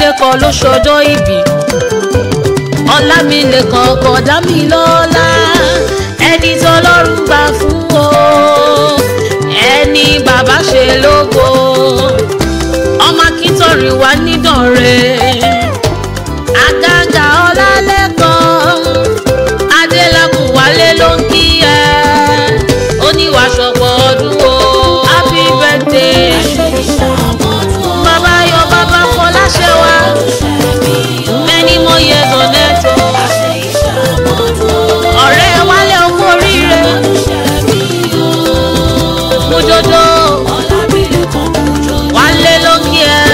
ọlámilékan ló ṣọjọ́ ìbí ọlámilékan ọkọ dámilọ́lá ẹni tọ́lọ́run gbà fún o ẹni bàbá ṣe lógo ọmọ akíntọ́rin wà nídànrẹ́ àgàgà ọlálẹ́kan adélakùn wálé ló ń kí ẹ oníwàṣọpọ̀ ọdún o happy birthday bàbá yọ bàbá fọláṣẹ wa many more years on earth o ọ̀rẹ́ wálé ọkọ oríire mojojo wálé ló ń kí ẹ.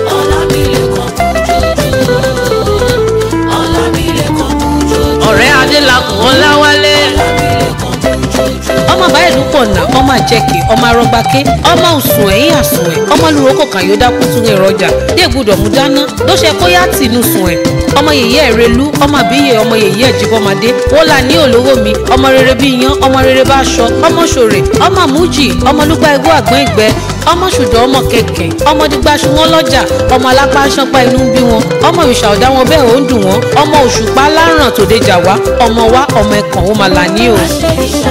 ọ̀rẹ́ adélakùn ọláwálé ọmọ báyìí pọ̀ nà ọmọ àjẹkè ọmọ arọgbàké ọmọ òsùn ẹ̀yìn àsùn ẹ̀ ọmọ lùrọ̀ kọ̀ọ̀kan yóò dákú tún ìrọ̀jà dé gbúdọ̀ mú dáná ló ṣe kó yá tìǹú sùn ẹ̀ ọmọ yèyé ẹ̀ relú ọmọ àbíyè ọmọ yèyé ẹ̀ jíbọ́madé wọ́n là ní olówó mi ọmọ rere bí iyán ọmọ rere bá aṣọ ọmọ ṣòrè ọmọ àmújì ọmọ lúgbà igbó àgbọ̀n ìgbẹ́ ọmọ ṣùdọ̀ ọmọ kẹ̀kẹ́ ọmọ dígbàṣu wọn lọ́jà ọmọ alápá ṣánpá inú ń bí wọn ọmọ òrìṣà ọ̀dá wọn bẹ́ẹ̀ ó ń dùn wọn ọmọ òṣùpá láràn tòde jà wá ọmọ wa ọmọ ẹ̀kàn ó máa là ní o.